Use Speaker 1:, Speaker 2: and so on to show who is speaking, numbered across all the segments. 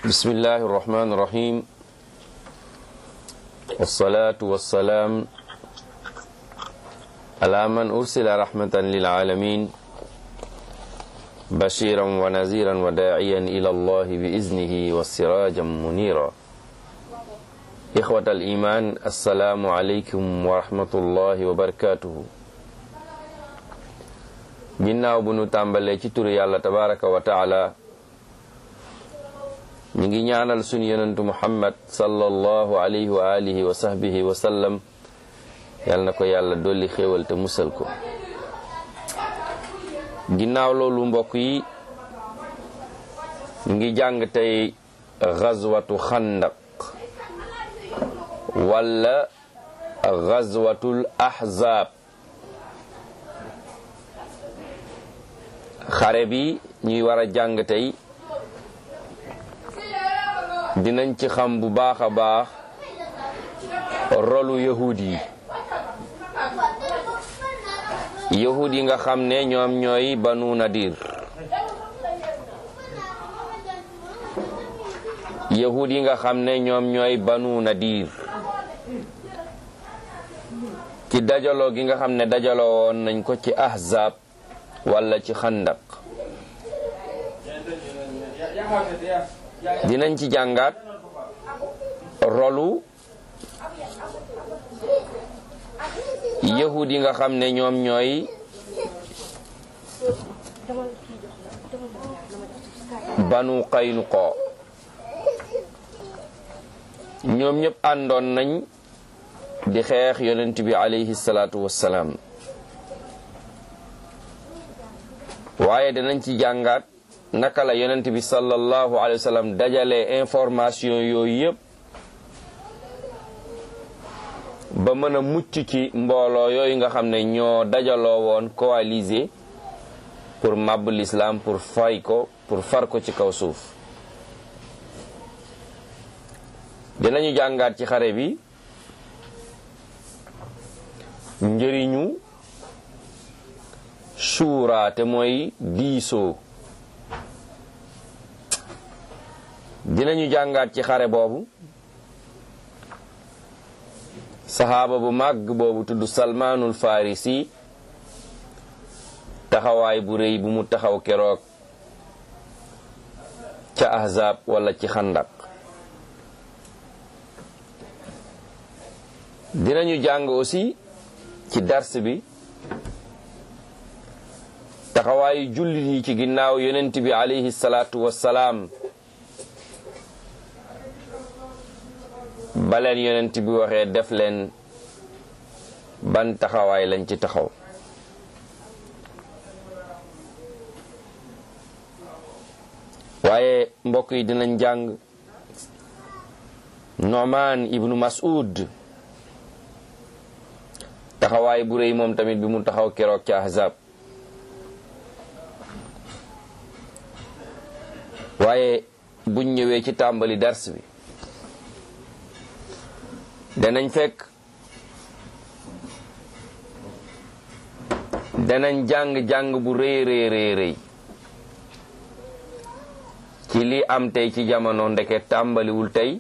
Speaker 1: بسم الله الرحمن الرحيم والصلاة والسلام على من أرسل رحمة للعالمين بشيرا ونذيرا وداعيا إلى الله بإذنه وسراجا منيرا إخوة الإيمان السلام عليكم ورحمة الله وبركاته ginnaaw bu nu tàmbalee ci turu yàlla tabaraka wa taala ñu ngi ñaanal sunu yonentu muhammad sallallahu alayhi wa alihi wa sahbihi wa sallam yal na ko yàlla dolli xéewal te musal ko ginnaaw loolu mbokk yi ñu ngi jàng tey gazwatu xandaq wala gazwatul ahzab xare bi ñuy war a jàng tey dinañ ci xam bu baax a baax rolu yahud yi yahud yi nga xam ne ñoom ñooy banu nadir yahud yi nga xam ne ñoom ñooy banu nadir ci dajaloo gi nga xam ne dajaloo woon nañ ko ci ahzab wala ci xandak dinañ ci jàngaat rolu yahud yi nga xam ne ñoom ñooy banu qaynuqa ñoom ñëpp àndoon nañ di xeex yonent bi alayhi salaatu wassalaam waaye dinañ ci jàngaat naka la yonent bi sallallahu alayhi wa sallam dajale information yooyu yëpp ba mën a mucc ci mbooloo yooyu nga xam ne ñoo dajaloo woon coalisé pour màbb l'islam pour fay ko pour far ko ci kaw suuf dinañu jàngaat ci xare bi njëriñu suura te mooy diisoo dinañu jàngaat ci xare boobu saxaaba bu màgg boobu tudd salmaanul farisi taxawaay bu rëy bu mu taxaw keroog ca ahzab wala ci xandak dinañu jàng aussi ci dars bi taxawaayu jullit yi ci ginnaaw yonent bi alayhi salaatu wassalaam baleen yonent bi waxee def leen ban taxawaay lañ ci taxaw waaye mbokk yi dinañ jàng Nu'man ibnu Mas'ud taxawaay bu rëy moom tamit bi mu taxaw keroog ca Ahzab waaye buñ ñëwee ci tàmbali dars bi danañ fekk danañ jàng-jàng bu rëy rëy rëy rëy ci li am tey ci jamono ndeke tàmbaliwul tey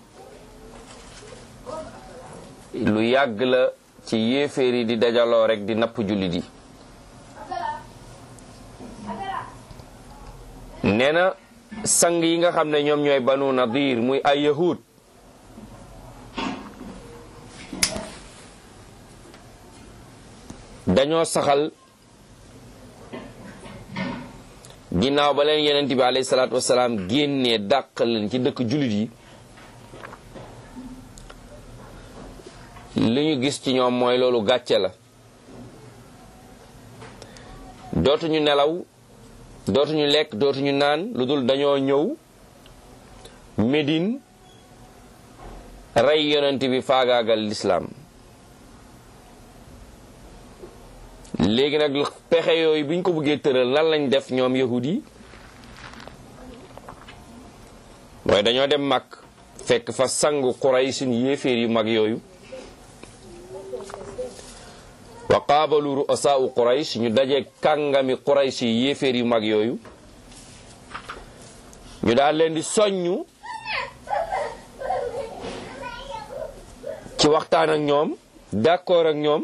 Speaker 1: lu yàgg la ci yéeféer yi di dajaloo rek di napp jullit yi nee na sang yi nga xam ne ñoom ñooy banu nadir muy ay yahud dañoo saxal ginnaaw ba leen yonent bi alayhi salaatu wasalaam génnee dàq leen ci dëkk jullit yi li ñu gis ci ñoom mooy loolu gàcce la dootuñu nelaw dootuñu lekk dootuñu naan lu dul dañoo ñëw Médine rey yonent bi faagaagal lislaam léegi nag pexe yooyu biñ ko bëggee tëral lan lañ def ñoom yahud yi mooy dañoo dem mag fekk fa sangu Quraysh yéeféer yu mag yooyu wa qaabalu ru'asaa'u Quraysh ñu daje kàngami Quraysh yi yéeféer yu mag yooyu ñu daal leen di soññu ci waxtaan ak ñoom d'accord ak ñoom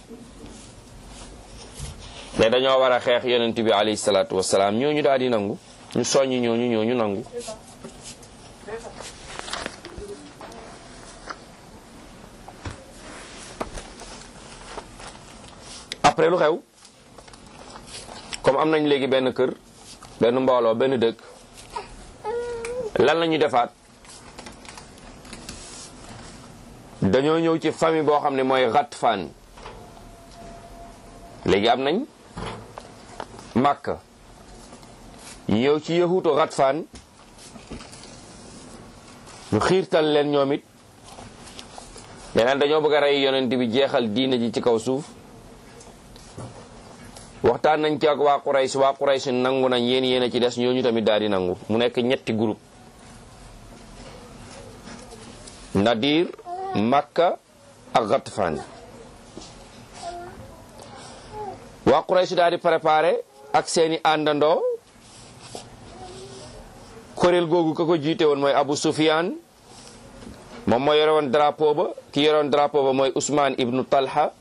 Speaker 1: ne dañoo war a xeex yonent bi alayhi salaatu wasalaam ñooñu daal di nangu ñu soññ ñooñu ñooñu nangu après lu xew comme am nañ léegi benn kër benn mbooloo benn dëkk lan la ñuy defaat dañoo ñëw ci famille boo xam ne mooy Ghatfan léegi am nañ Makka ñëw ci yahuutu Ghatfan ñu xiirtal leen ñoom it yeneen dañoo bëgg a rey yonent bi jeexal diina ji ci kaw suuf waxtaan nañ ci ak waa Quraysh waa Quraysh nangu nañ yéen yéen a ci des ñooñu tamit daal di nangu mu nekk ñetti groupe Nadir Makka ak Ghatfan waa Quraysh daal di préparé ak seeni àndandoo kuréel googu ka ko jiite woon mooy Abu Sufyan moom moo yore woon drapeau ba ki yore woon drapeau ba mooy Ousmane ibnu Talha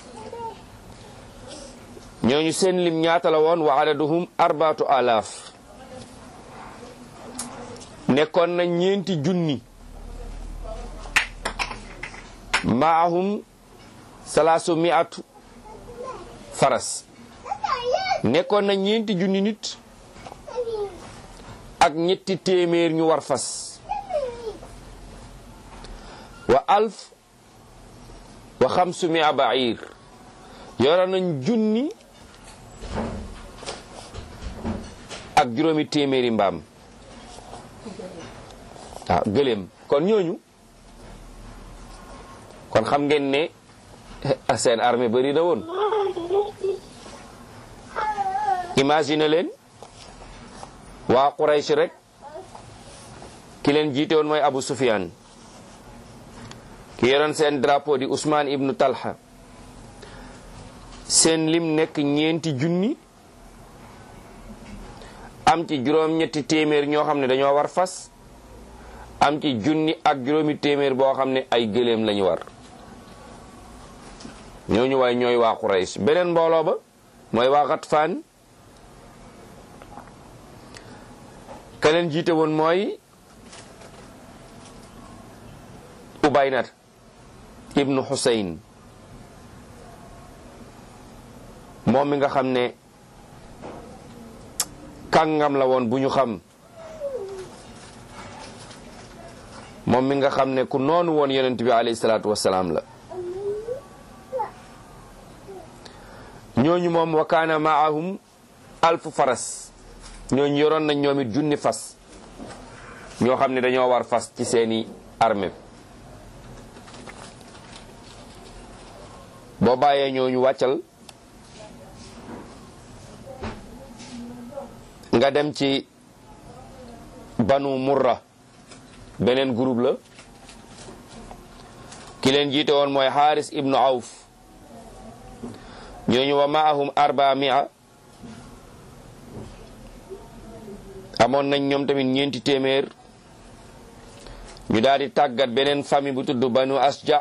Speaker 1: ñooñu seen lim ñaata la woon wa adaduhum arbaatu alaaf nekkoon na ñeenti junni maahum salaasu miatu faras nekkoon na ñeenti junni nit ak ñetti téeméer ñu war fas wa alf wa xamsu mia bair yore nañ junni ak juróomi téeméeri mbaam waaw gëléem kon ñooñu kon xam ngeen ne seen armée bari na woon imagine leen waa Quraysh rek ki leen jiite woon mooy Abu Sufyan ki yoroon seen drapeau di Ousmane ibnu Talha seen lim nekk ñeenti junni am ci juróom-ñetti téeméer ñoo xam ne dañoo war fas am ci junni ak juróomi téeméer boo xam ne ay gëléem lañu war ñooñu waay ñooy waa Quraysh beneen mbooloo ba mooy waa Ghatfan keneen jiite woon mooy Ubaynat ibnu Husayn moom mi nga xam ne kàngam la woon bu ñu xam moom mi nga xam ne ku noonu woon yonent bi alayhi salaatu wassalaam la ñooñu moom wa kaana maahum alfu faras ñooñu yoroon nañ ñoom it junni fas ñoo xam ne dañoo war fas ci seeni armée boo bàyyee ñooñu wàccal nga dem ci banu murra beneen groupe la ki leen jiite woon mooy xaaris ibnu awf ñooñu wa maahum arba mia amoon nañ ñoom tamit ñeenti téeméer ñu daal di tàggat beneen famille bu tudd banu asja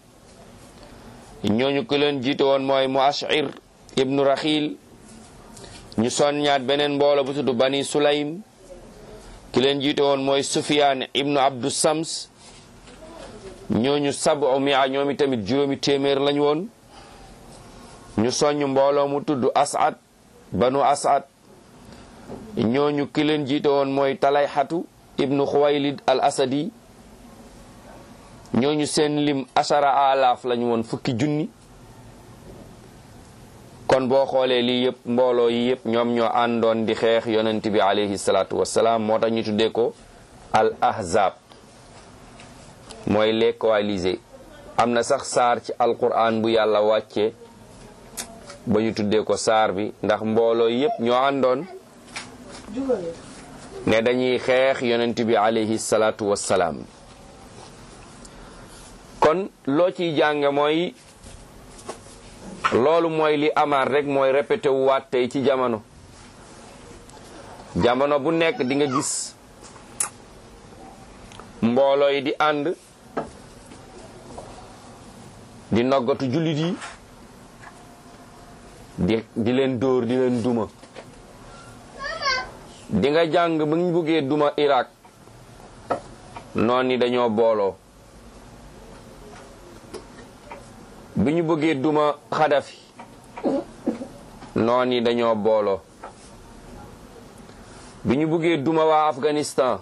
Speaker 1: ñooñu ki leen jiite woon mooy muashir ibnu raxil ñu sonñaat beneen mboolo bu tudd bani sulaym ki leen jiite woon mooy sufiyaan ibnu abdu sams ñooñu sabu mia ñoomi tamit juróomi téeméer lañ woon ñu soññ mbooloo mu tudd asad banu asad ñooñu ki leen jiite woon mooy talayxatu ibnu xuwaylid al asadi ñooñu seen lim ashara alaaf lañu woon fukki junni kon boo xoolee lii yëpp mbooloo yi yëpp ñoom ñoo àndoon di xeex yonent bi alayhi salaatu wassalaam moo tax ñu tuddee ko al ahzab mooy les coalisés am na sax saar ci alquran bu yàlla wàcce ba ñu tuddee ko saar bi ndax mbooloo yëpp ñoo àndoon ne dañuy xeex yonent bi alayhi salaatu wassalaam kon loo ciy jànge mooy loolu mooy li amaat rek mooy répété wu waat tey ci jamono jamono bu nekk di nga gis mbooloo yi di ànd di noggatu jullit yi di di leen dóor di leen duma di nga jàng bu ñu buggee duma Irak noon yi dañoo booloo bi ñu bëggee duma Xadafi noon yi dañoo booloo bi ñu bëggee duma waa Afghanistan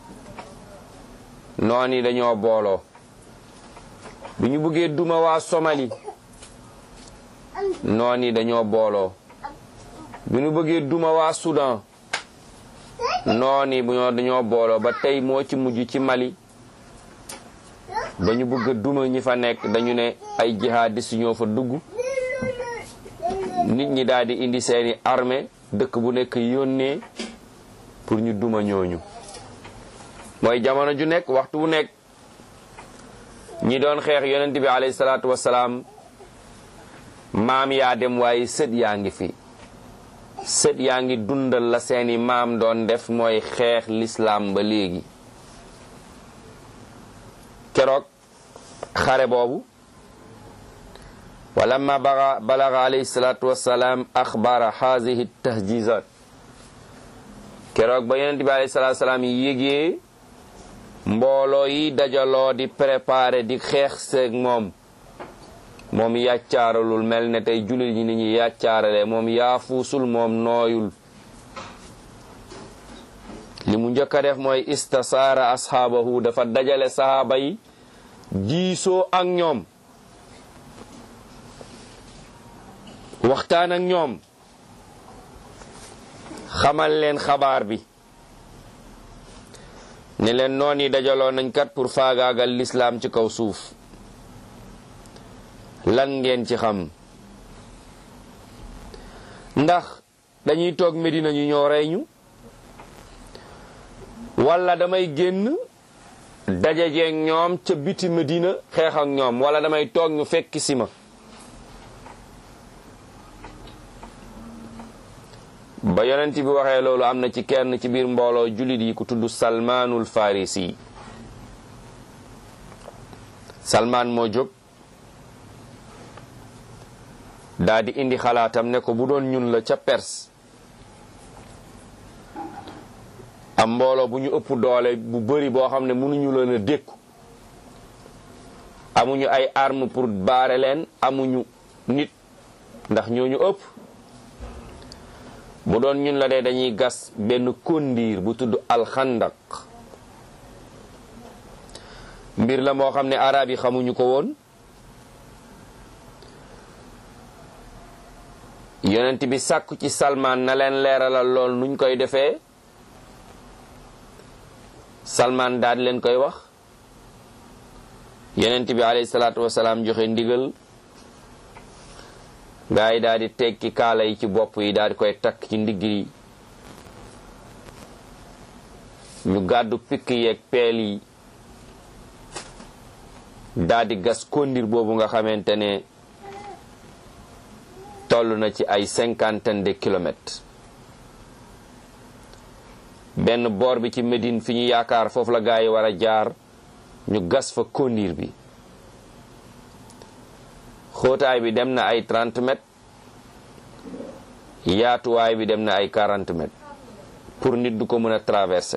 Speaker 1: noon yi dañoo booloo bi ñu bëggee duma waa Somali noon yi dañoo booloo bi ñu bëggee duma waa Soudan noon yi bu ñoo dañoo booloo ba tey moo ci mujj ci Mali ba ñu bëgg a duma ñi fa nekk dañu ne ay jihadistes ñoo fa dugg nit ñi daal di indi seeni armée dëkk bu nekk yónnee pour ñu duma ñooñu mooy jamono ju nekk waxtu bu nekk ñi doon xeex yonent bi alayhi salaatu wasalaam maam yaa dem waaye sët yaa ngi fi sët yaa ngi dundal la seeni maam doon def mooy xeex lislaam ba léegi keroog xare boobu walamma baga balaga alayhi salaatu wasalaam axbara haadihi tahjizat keroog ba yonent bi alayhi salaatu wasalaam yégee mbooloo yi dajaloo di préparé di xeex seeg moom moom yàccaaralul mel ne tey jullit ñi ni ñi yàccaarale moom yaafuusul moom nooyul li mu njëkk a def mooy istasaara ashaabahu dafa dajale sahaaba yi diisoo ak ñoom waxtaan ak ñoom xamal leen xabaar bi ne leen noon yi dajaloo nañ kat pour faagaagal lislaam ci kaw suuf lan ngeen ci xam ndax dañuy toog Medina ñu ñoo rey ñu wala damay génn dajajeeg ñoom ca biti Medina xeex ak ñoom wala damay toog ñu fekk si ma ba yonent bi waxee loolu am na ci kenn ci biir mbooloo jullit yi ku tudd salmaanul farisi salmaan moo jóg daa di indi xalaatam ne ko bu doon ñun la ca Perse am mbooloo bu ñu ëpp doole bu bari boo xam ne mënuñu leen a dékku amuñu ay arme pour baare leen amuñu nit ndax ñooñu ëpp bu doon ñun la dee dañuy gas benn kondiir bu tudd alxandak mbir la moo xam ne arab yi xamuñu ko woon yonent bi sàkku ci salmaan na leen leeralal lool nuñ koy defee salmaan daal leen koy wax yonent bi alayhi salaatu wasalaam joxe ndigal gaa yi daal di tekki kaala yi ci bopp yi daal di koy takk ci ndigg yi ñu gàddu pikk yeeg peel yi daal di gas kondir boobu nga xamante ne toll na ci ay cinquantaine de kilomètres benn boor bi ci Médine fi ñu yaakaar foofu la gaa yi war a jaar ñu gas fa kondir bi xóotaay bi dem na ay 30 mètres yaatuwaay bi dem na ay 40 mètres pour nit du ko mën a traverser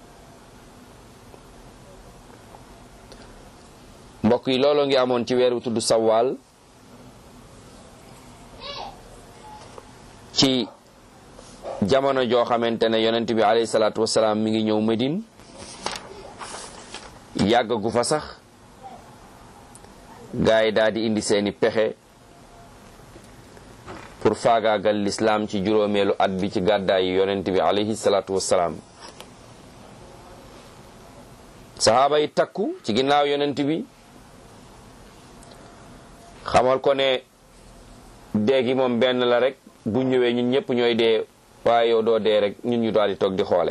Speaker 1: mbokk yi looloo ngi amoon ci weer wu tudd sawaal ci jamono joo xamante ne yonent bi alayhi salaatu wasalaam mi ngi ñëw Medine yàggagu fa sax gaa yi daal di indi seeni pexe pour faagaagal lislaam ci juróomeelu at bi ci gàddaayi yonent bi alayhi salaatu wasalaam sahaaba yi takku ci ginnaaw yonent bi xamal ko ne déegi moom benn la rek bu ñëwee ñun ñëpp ñooy dee waaye yow doo dee rek ñun ñu daal di toog di xoole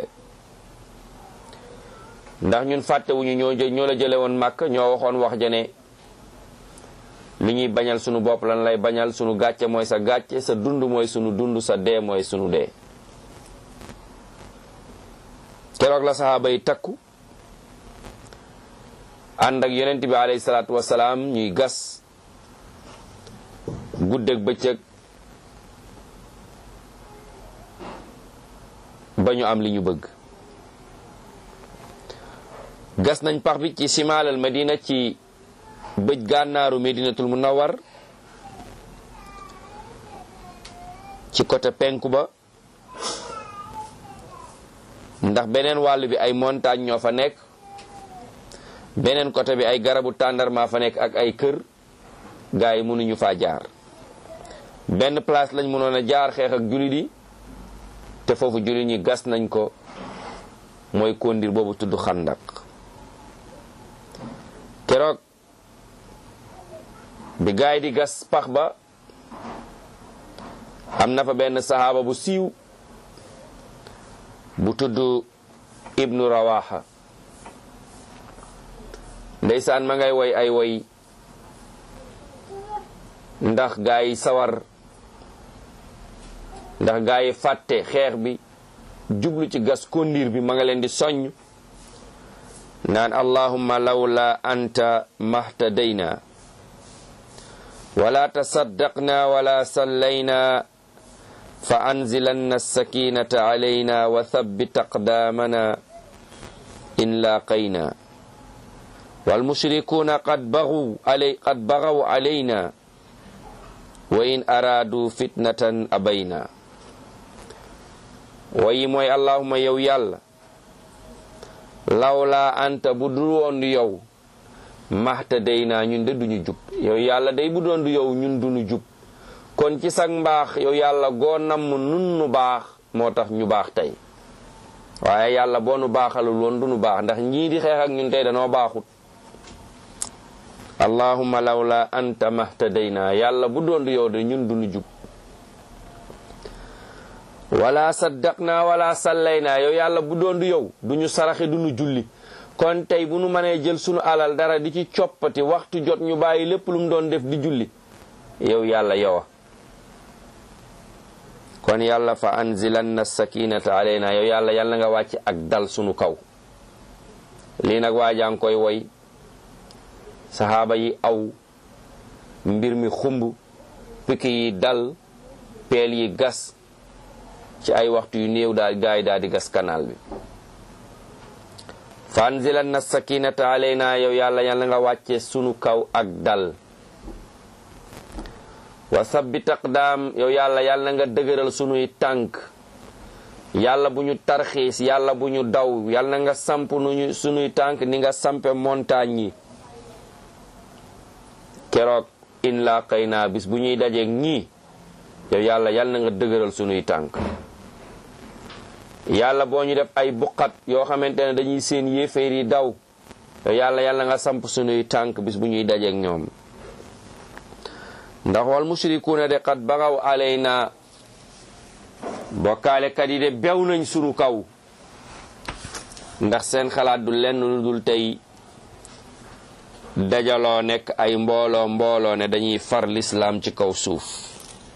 Speaker 1: ndax ñun fàttewuñu ñoo ñoo la jële woon màkk ñoo waxoon wax jane li ñuy bañal sunu bopp lan lay bañal sunu gàcce mooy sa gàcce sa dund mooy sunu dund sa dee mooy sunu dee keroog la saxaaba yi takku ànd ak yonent bi alayhi salaatu wasalaam ñuy gas guddeeg bëccëg ba ñu am li ñu bëgg gas nañ pax bi ci simaalal madina ci bëj gànnaaru medinatul munawwar ci côté penku ba ndax beneen wàll bi ay montagne ñoo fa nekk beneen côté bi ay garabu tàndarma fa nekk ak ay kër gaa yi mënuñu faa jaar benn place lañ mënoon a jaar xeex ak jullit yi te foofu jullit ñi gas nañ ko mooy kondir boobu tudd xandak keroog bi gaa yi di gas pax ba am na fa benn sahaaba bu siiw bu tudd ibnu rawaha ndeysaan ma ngay woy ay woy ndax gaa yi sawar ndax gaa yi fàtte xeex bi jublu ci gas kondir bi ma nga leen di soññ naan allahumma lawla anta mahtadayna wala tasaddaqna wala sallayna fa anzilanna sakinata alayna wa thabbit aqdamana in laqayna walmushrikuna qad baghaw alay qad baghaw alayna wa in aradu fitnatan abayna wayi mooy allahuma yow yàlla lawla anta bu dul woon du yow maxta day naa ñun de duñu jub yow yàlla day bu doon du yow ñun duñu jub kon ci sag mbaax yow yàlla goo namm nun nu baax moo tax ñu baax tey waaye yàlla boo nu baaxalul woon du nu baax ndax ñii di xeex ak ñun tey danoo baaxut allahumma lawla anta mahtadayna yàlla bu doon du yow de ñun duñu jub wala saddaqna wala sallayna yow yàlla bu doon du yow duñu saraxe duñu julli kon tey bu nu mënee jël sunu alal dara di ci coppati waxtu jot ñu bàyyi lépp lu mu doon def di julli yow yàlla yowa kon yàlla fa anzilanna sakinata alayna yow yàlla yàlla nga wàcc ak dal sunu kaw lii nag waajaa ngi koy woy saxaaba yi aw mbir mi xumb piki yi dal peel yi gas ci ay waxtu yu néew daal gaay daal di gas kanaal bi fa anzilanna sakinata alayna yow yàlla yàlla nga wàcce sunu kaw ak dal wa sabbit aqdaam yow yàlla yàlla nga dëgëral sunuy tànk yàlla bu ñu tarxiis yàlla bu ñu daw yàlla nga samp nuñu sunuy tànk ni nga sampe montagne yi keroog in laa xëy naa bis bu ñuy dajeeg ñii yow yàlla yàlla na nga dëgëral sunuy tànk yàlla boo ñu def ay buqat yoo xamante ne dañuy seen yéeféer yi daw yow yàlla yàlla nga samp sunuy tànk bis bu ñuy dajeeg ñoom ndax wal mushrikuuna de qad bagaw alayna bokkaalekat yi de bew nañ sunu kaw ndax seen xalaat du lenn lu dul tey dajaloo nekk ay mbooloo mbooloo ne dañuy far lislaam ci kaw suuf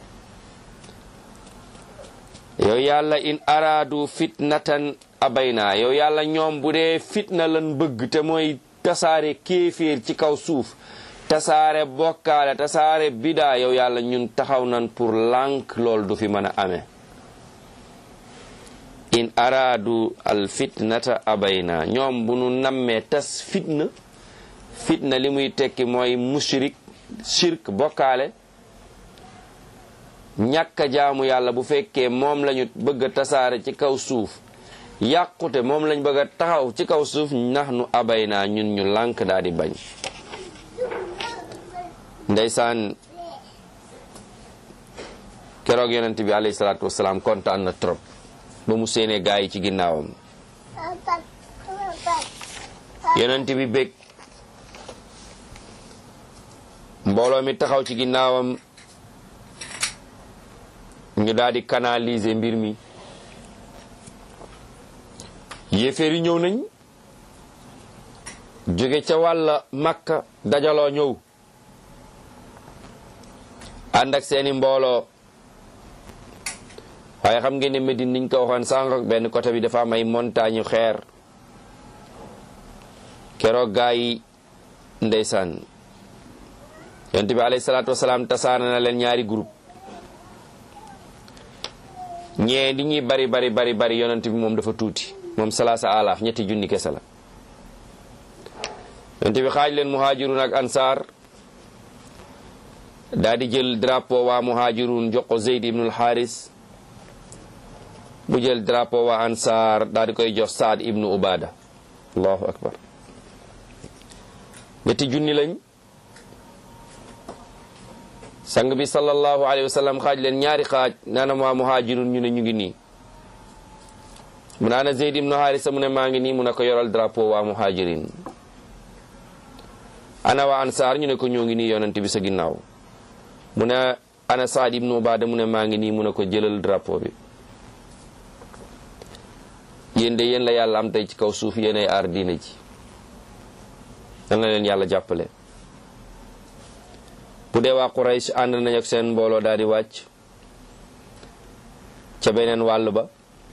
Speaker 1: yow yàlla in araadu fitnatan abayna yow yàlla ñoom bu dee fitna lan bëgg te mooy tasaare kéeféer ci kaw suuf tasaare bokkaale tasaare bidaa yow yàlla ñun taxaw nan pour lànk lool du fi mën a amee in araadu al fitnata abayna ñoom bu nu nammee tas fitna fitna li muy tekki mooy mushrik shirk bokkaale ñàkk a jaamu yàlla bu fekkee moom lañu bëgg a tasaare ci kaw suuf yàqute moom lañ bëgg a taxaw ci kaw suuf nax nu abay naa ñun ñu lànk daal di bañ ndeysaan keroog yonent bi alayhi salaatu wasalaam kontaan na trop ba mu séenee gaa yi ci ginnaawam yonent bi bég mbooloo mi taxaw ci ginnaawam ñu daal di canaliser mbir mi yéeféer yi ñëw nañ jóge ca wàlla makka dajaloo ñëw ànd ak seeni mbooloo waaye xam ngeen ne Medine niñ ko waxoon sànq benn côté bi dafa am ay montagne xeer keroog gaa yi ndeysaan yonent bi alayhi salaatu wasalaam tasaana na leen ñaari groupe ñee di ñuy bari bari bari bari yonent bi moom dafa tuuti moom salaasa alaaf ñetti junni kese la yonent bi xaaj leen muhajirun ak ansaar daa di jël drapeau waa muhajirun jox ko Zeyd ibnul Haris bu jël drapeau waa ansaar daa di koy jox Saad ibnu Ubada allahu akbar ñetti junni lañ sang bi sallallahu alayhi wa sallam xaaj leen ñaari xaaj naanam waa muhajirun ñu ne ñu ngi nii mu naana Zeyd ibnu Harisa mu ne maa ngi nii mu ne ko yoral drapeau waa muhajirin ana waa ansaar ñu ne ko ñoo ngi nii yonent bi sa ginnaaw mu ne ana Saad ibnu Ubaada mu ne maa ngi nii mu ne ko jëlal drapeau bi yéen de yéen la yàlla am tey ci kaw suuf yéenay aar diina ji dana leen yàlla jàppale bu dee waa Quraysh ànd nañ ak seen mbooloo daal di wàcc ca beneen wàll ba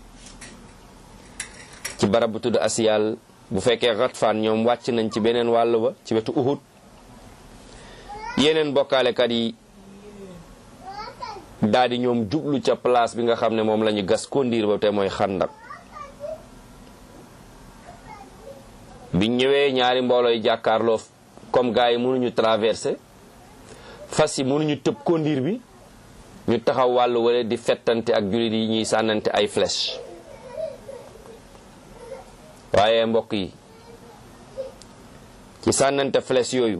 Speaker 1: ci barab bu tudd Asiyal bu fekkee Ghatfaan ñoom wàcc nañ ci beneen wàll ba ci wetu Uhud yeneen bokkaalekat yi daal di ñoom jublu ca place bi nga xam ne moom la ñu gas kondiir ba te mooy xandak biñ ñëwee ñaari mbooloo yi jàkkaarloo comme gars yi mënuñu traversé fas yi mënuñu tëb kondiir bi ñu taxaw wàllu wala di fettante ak jullit yi ñuy sànnante ay flèche waaye mbokk yi ci sànnante flèche yooyu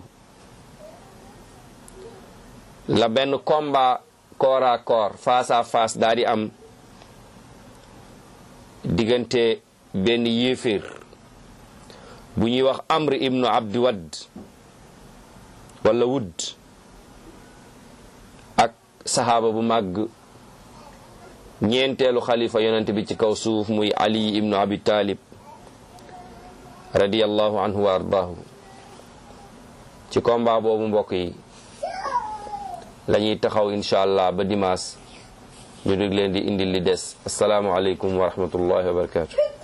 Speaker 1: la benn combat corps à corps face à face daa di am diggante benn yéeféer bu ñuy wax amr ibnu abdi wadd wala wudd ak saxaaba bu màgg ñeenteelu xalifa yonent bi ci kaw suuf muy ali ibnu abi talib radiyallahu anhu wa ardaahu ci combat boobu mbokk yi la ñuy taxaw incha allah ba dimanche ñu dégg leen di indil li des asalaamualeykum wa rahmatullahi wa barakatu